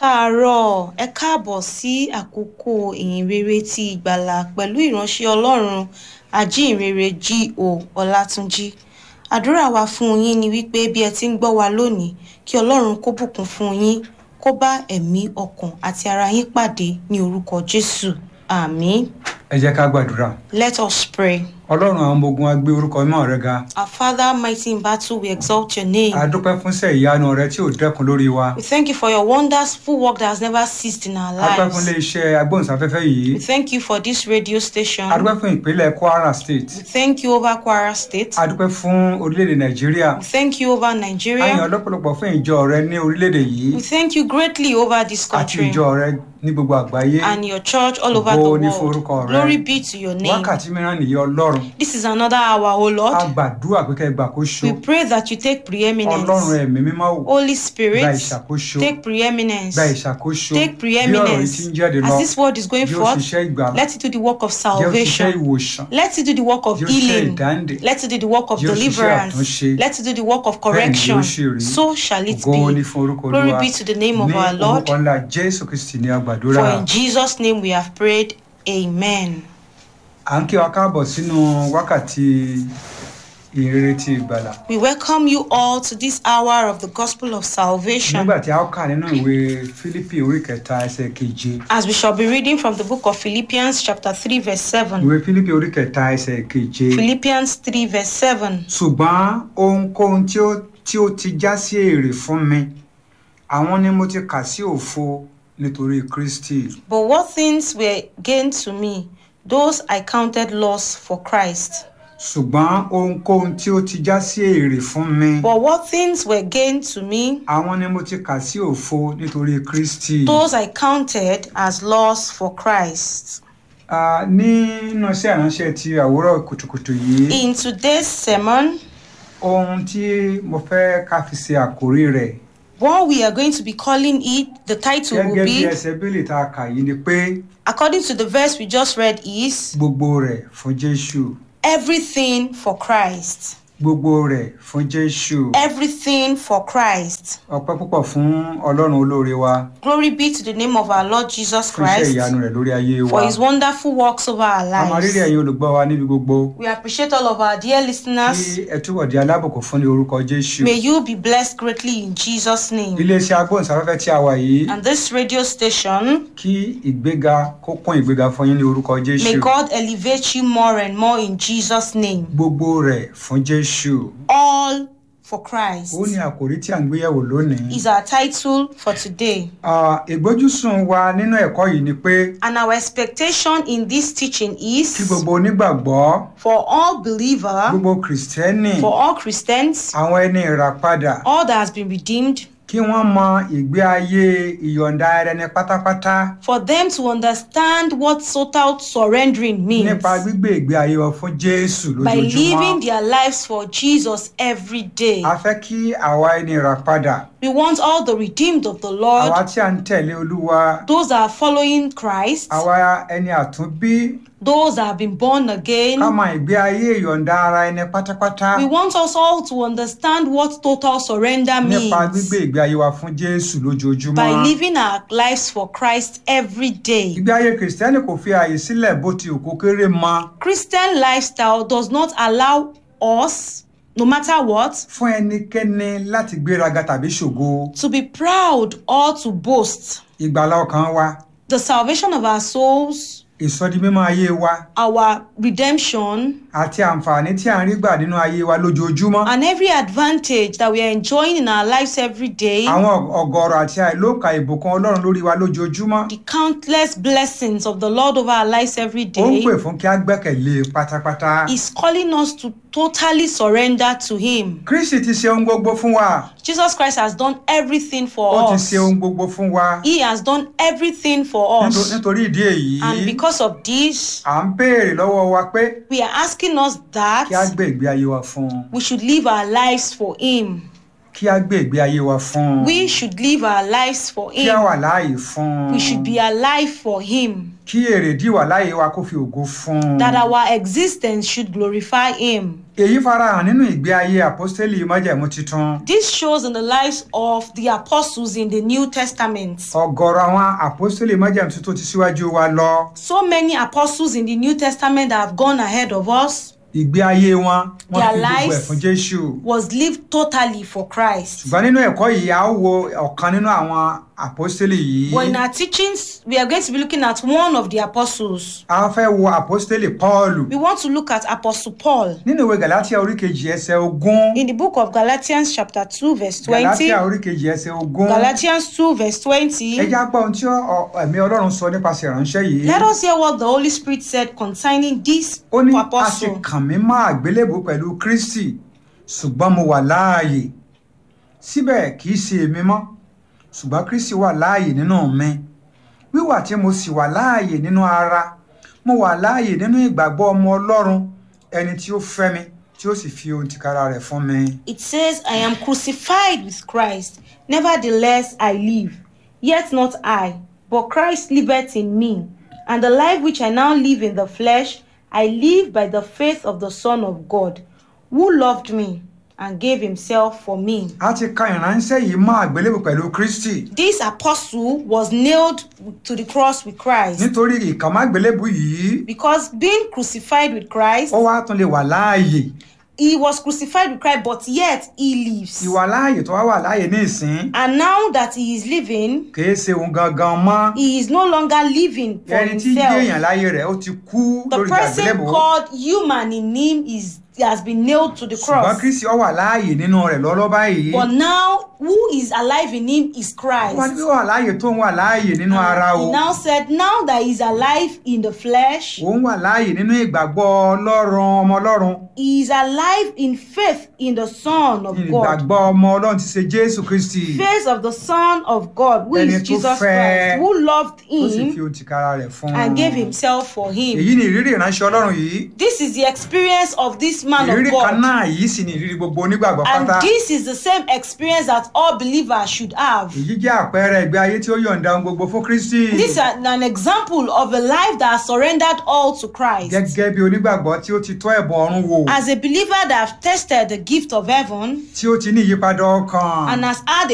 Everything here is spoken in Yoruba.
káàárọ̀ ẹ káàbọ̀ sí àkókò ìhìnrere ti ìgbàlà pẹ̀lú ìránṣẹ́ ọlọ́run ajínrere G.O. Ọlátúnjí àdúrà wa fún yín ni wípé bí ẹ ti ń gbọ́ wa lónìí kí ọlọ́run kó bùkún fún yín kó bá ẹ̀mí ọkàn àti ara yín pàdé ní orúkọ Jésù àmín ẹ jẹ́ ká gbàdúrà let us pray. ọlọ́run àwọn ọmọ ogun á gbé orúkọ mímọ́ rẹ ga Our Father, mighty in battle, we exalt your name. a dúpẹ́ fún iṣẹ́ ìyanu rẹ tí ò dẹ́kun lórí wa We thank you for your wonderful work that has never ceased in our a dúpẹ́ fún lives. iléeṣẹ́ agbóhùnsáfẹ́fẹ́ yìí We thank you for this radio station. a dúpẹ́ fún ìpínlẹ̀ Kwara State We thank you over Kwara State. a dúpẹ́ fún orílẹ̀-èdè Nàìjíríà We thank you over a yìn Nigeria. ọ́ lọ́pọ̀lọpọ̀ fún ìjọ rẹ ní orílẹ̀-èdè yìí We thank you greatly over this àti country ìjọ rẹ ní gbogbo àgbáyé and your church all over the Ògo ni fún orúkọ world. rẹ. Glory be to your name. wákàtí mìíràn nìyí Ọlọ́run This is another hour, O a Lord. gbàdúrà pé kẹ́ ẹ gbàkóso We pray that you take Ọlọ́run preeminence. ẹ̀mí mímọ́ wò Holy gba Spirit, ìṣàkóso take preeminence. gba ìṣàkóso Take bí ọ̀rọ̀ yìí ti ń preeminence. jáde lọ As this word is going yóò forth, ṣiṣẹ́ ìgbàlà let it do the work of yóò ṣiṣẹ́ salvation. ìwòsàn Let it do the work of yóò ṣiṣẹ́ healing. ìdáǹdè Let it do the work of Yóò ṣiṣẹ́ deliverance. àtúnṣe. Let it do the work of Bẹ́ẹ̀ ni correction. yóò ṣe rí. So shall it ògo ni be. fún orúkọ Glory Olúwa be to the name of ní our Lord. orúkọ ńlá Jésù Kristi ní àgbàdúrà For in Jesus' name we have prayed. Amen. à ń kí wa káàbọ̀ sínú wákàtí ìrere ti ìgbàlà We welcome you all to this hour of the gospel of salvation nígbà tí a ó kà nínú ìwé Fílípì orí kẹta ẹsẹ̀ keje as we shall be reading from the book of Philippians, chapter 3, verse 7. ìwé Fílípì orí kẹta ẹsẹ̀ keje Philippians 3, verse 7. ṣùgbọ́n ohunkóhun tí ó tí ó ti já sí èrè fún mi àwọn ni mo ti kà sí òfo nítorí Kristi But what things were gained to me, those I counted loss for Christ. ṣùgbọ́n ohunkóhun tí ó ti já sí èrè fún mi But what things were gained to me, àwọn ni mo ti kà sí òfo nítorí Kristi. those I counted as loss for Christ. Ah, nínú iṣẹ́ ìránṣẹ́ ti àwòrán kùtùkùtù yìí In today's sermon, ohun tí mo fẹ́ ká fi ṣe àkórí rẹ̀ what we are going to be calling it, the title will gẹ́gẹ́ bí be, ẹsẹ̀ bílì tá a kà yìí ni pé according to the verse we just read, is gbogbo rẹ̀ fún Jésù everything for Christ. gbogbo rẹ̀ fún Jésù Everything for Christ. ọpẹ́ púpọ̀ fún Ọlọ́run olóore wa Glory be to the name of our Lord Jesus fún iṣẹ́ Christ ìyanu rẹ̀ lórí ayé wa for his wonderful works over our a máa rírì lives. ẹ̀yin olùgbọ́ wa níbi gbogbo We appreciate all of our dear kí listeners. ẹ túbọ̀ di alábùkún fún ní orúkọ Jésù May you be blessed greatly in Jesus' name. iléeṣẹ́ agbóhùnsáfẹ́fẹ́ tí a wà yìí And this radio station, kí ìgbéga kó kún ìgbéga fún yín ní orúkọ may Jésù God elevate you more and more in Jesus' name. gbogbo rẹ̀ fún Jésù All for Christ ó ní àkòrí tí à ń gbéyẹ̀wò lónìí. is our title for today. Ah, ìgbójúsùn wa nínú ẹ̀kọ́ yìí ni pé And our expectation in this teaching kí is gbogbo onígbàgbọ́ for all believer, gbogbo kìrìsìtẹ́nì for all Christians, àwọn ẹni ìràpadà all that has been redeemed, kí wọ́n mọ ìgbé ayé ìyọ̀ǹda ara ẹni pátápátá for them to understand what total surrendering means nípa gbígbé ìgbé ayé wọn fún Jésù by living lójoojúmọ́. their lives for Jesus every day. a fẹ́ kí àwa ẹni ìràpadà We want all the redeemed of the àwa Lord, tí a ń tẹ̀lé Olúwa those that are following Christ, àwa ẹni àtúnbí those that have been born again. ká mọ ìgbé ayé ìyọ̀ǹda ara ẹni pátápátá We want us all to understand what total surrender nípa means gbígbé ìgbé ayé wa fún Jésù lójoojúmọ́. by living our lives for Christ every day. ìgbé ayé kìrìsìtẹ́nì kò fi ààyè sílẹ̀ bó ti òkú kéré mọ Christian lifestyle does not allow us, no matter what, fún ẹnikẹ́ni láti gbéraga tàbí ṣògo to be proud or to boast. ìgbàlá ọkàn wa The salvation of our souls, ìsọdimímọ́ ayé wa our redemption, àti àǹfààní tí à ń rí gbà nínú ayé wa lójoojúmọ́ and every advantage that we are enjoying in our lives every day, àwọn ọ̀gọ̀rọ̀ àti àìlóòkà ìbùkún Ọlọ́run lórí wa lójoojúmọ́ the countless blessings of the Lord over our lives every ó ń day, pè fún kí a gbẹ́kẹ̀lé e pátápátá is calling us to totally surrender to Him. Kristi ti ṣe ohun gbogbo fún wa Jesus Christ has done everything ó for ti us. ṣe ohun gbogbo fún wa He has done everything for Níto- us. nítorí ìdí èyí And because of this, à ń béèrè lọ́wọ́ wa pé we are asking us kí a that gbé ìgbé ayé wa fún un we should live our lives for Him. kí a gbé ìgbé ayé wa fún un We should live our lives for kí a Him. wà láàyè fún un We should be alive for Him. kí èrèdí wà láàyè wa kó fi ògo fún un That our existence should glorify Him. èyí farahàn nínú ìgbé ayé àpọ́stélì májẹ̀mú titun This shows in the lives of the apostles in the New Testament. ọ̀gọ̀rọ̀ àwọn àpọ́stélì májẹ̀mú titun ti síwájú wa lọ So many apostles in the New Testament that have gone ahead of us ìgbé ayé wọn wọ́n Their fi gbogbo ẹ̀ lives- fún jésù was lived totally for Christ. ṣùgbọ́n nínú ẹ̀kọ́ yìí a ó wo ọ̀kan nínú àwọn àpọ́stélì yìí But in our teachings, we are going to be looking at one of the apostles. a fẹ́ wo àpọ́stélì pọ́ọ̀lù We want to look at Apostle Paul. nínú ìwé galatia orí kejì ẹsẹ̀ ogún In the book of Galatians, chapter 2, verse 20. galatia orí kejì ẹsẹ̀ ogún Galatians 2, verse 20. ẹ já gbọ́ ohun tí ọ- ẹ̀mí ọlọ́run sọ nípasẹ̀ ìránṣẹ́ yìí Let us hear what the Holy Spirit said concerning this ó ní a ti apostle. kàn mí mọ́ àgbélébù pẹ̀lú kristi ṣùgbọ́n mo wà láàyè síbẹ̀ kì í ṣe èmi mọ́ ṣùgbọ́n kristi wà láàyè nínú mi wíwà tí mo sì wà láàyè nínú ara mo wà láàyè nínú ìgbàgbọ́ ọmọ ọlọ́run ẹni tí ó fẹ́ mi tí ó sì fi ohun tìkára rẹ̀ fún mi. It says, I am crucified with Christ. Nevertheless, I live. Yet not I, but Christ liveth in me. And the life which I now live in the flesh, I live by the faith of the Son of God, who loved me and gave himself for me. a ti ka ìránṣẹ́ yìí mọ́ àgbélébù pẹ̀lú kristi This apostle was nailed to the cross with Christ. nítorí ìkàmọ́ àgbélébù yìí Because being crucified with Christ, ó wá tún lè wà láàyè he was crucified with Christ, but yet he lives. ìwà láàyè tó wá wà láàyè ní ìsín And now that he is living, kìí ṣe òun gangan mọ́ he is no longer living for ẹni tí jẹ́ èèyàn himself. láyé rẹ̀ ó ti kú The lórí person àgbélébù called human in him is has been nailed to the ṣùgbọ́n cross. kristi ó wà láàyè nínú rẹ̀ lọ́lọ́ báyìí But now, who is alive in him is wọ́n ní Christ. bí ó wà láàyè tó ń wà láàyè nínú ara o He now said, now that he is alive in the flesh, òun wà láàyè nínú ìgbàgbọ́ ọlọ́run ọmọ ọlọ́run he is alive in faith in the Son of God. ìgbàgbọ́ ọmọ ọlọ́run ti ṣe jésù kristi Faith of the Son of God, who Ẹni is tó Jesus fẹ́, Christ, who loved tó sì fi him ohun tìkára rẹ̀ fún and gave himself for him. èyí ni ìrírí ìránṣẹ́ ọlọ́run yìí This is the experience of this man of ìrírí kan God. náà yìí sì ni ìrírí gbogbo onígbàgbọ́ And pátá this is the same experience that all believers should have. èyí jẹ́ àpẹẹrẹ ìgbé ayé tí ó yọ̀ǹda ohun gbogbo fún kristi This is an an example of a life that has surrendered all to Christ. gẹ́gẹ́ bí onígbàgbọ́ tí ó ti tọ́ ẹ̀bùn ọ̀run wò As a believer that have tested the gift of heaven tí ó ti ní ìyípadà ọkàn and has had